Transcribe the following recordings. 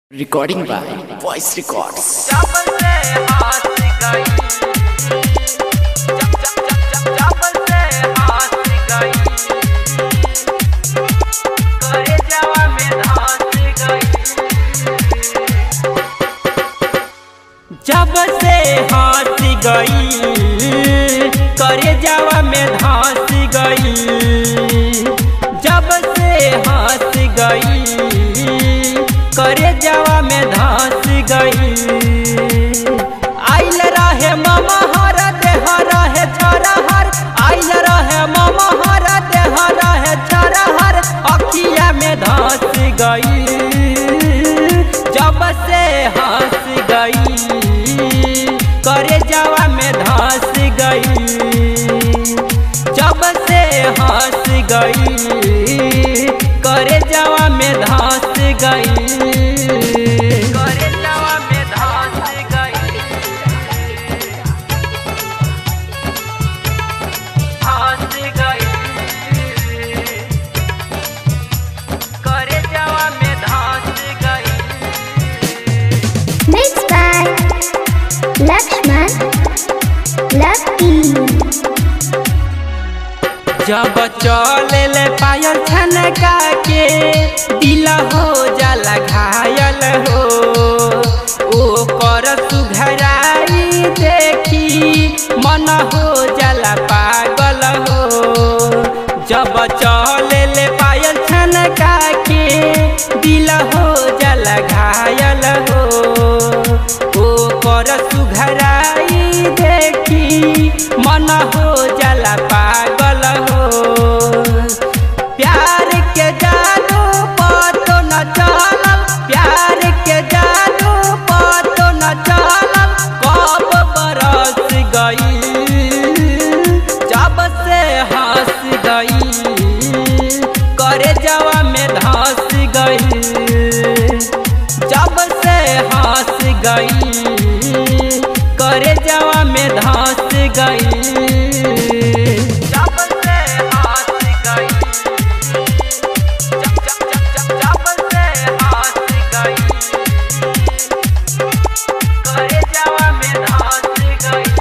Recording by Voice Records. जब से हाथ गई जब जब जब जब जब से हाथ गई करे जावा में धांस गई जब से हाथ गई करे जावा में धांस गई जब से हाथ गई करे जावा में धांस गई आइल रहे मामा हर देह रहे छोरा हर आइल रहे मामा हर देह रहे छोरा हर अखिया में धांस गई जब से हंस गई करे जावा में धांस गई जब से हंस गई करे जावा में धांस गई करे जावा में धांस गई धांस गई करे जावा में धांस गई Mixed by Lakshman Lucky. जब चले ले पायल छनका के दिल हो जाला घायल हो ओ कर सुघराई देखी मन हो जाला पागल हो जब चले ले पायल छनका के दिल हो जाला घायल हो ओ कर सुघराई देखी मन हो जाला पागल हो प्यार के जादू पतो न चलल प्यार के जादू पतो न चलल कब बरस गई जब से हंस गई करे जवा में धंस गई जब से हंस गई करे जवा में धंस गई जब से हंस गई जब जब जब जब जब से हंस गई करे जवा में धंस गई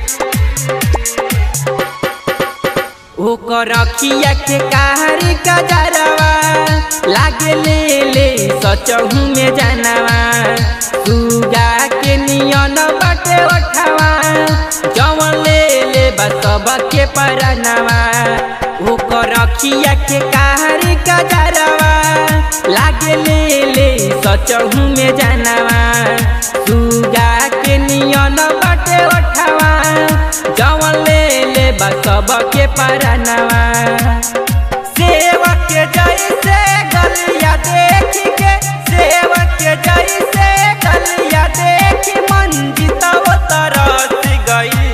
ओकर अखिया के कारी गजरवा लागे ले ले सचहू में जानवा सुगा के नियन बटे ओठवा जवन ले ले बसब के परनवा ओकर अखिया के कारी गजरवा लागे ले ले सचहू में जानवा सुगा के नियन बटे ओठवा जवन ले ले बसब के परनवा सेवक के जैसे गलिया देख के सेवक के जैसे गलिया देख मंजिता वो तरस गई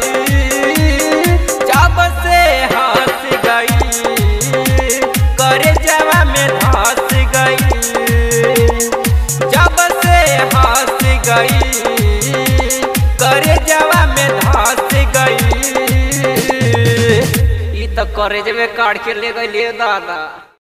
जब से हंस गई करे जवा में धंस गई जब से हंस गई करे जवा में धंस गई ई तो करे जब काट के ले गई दादा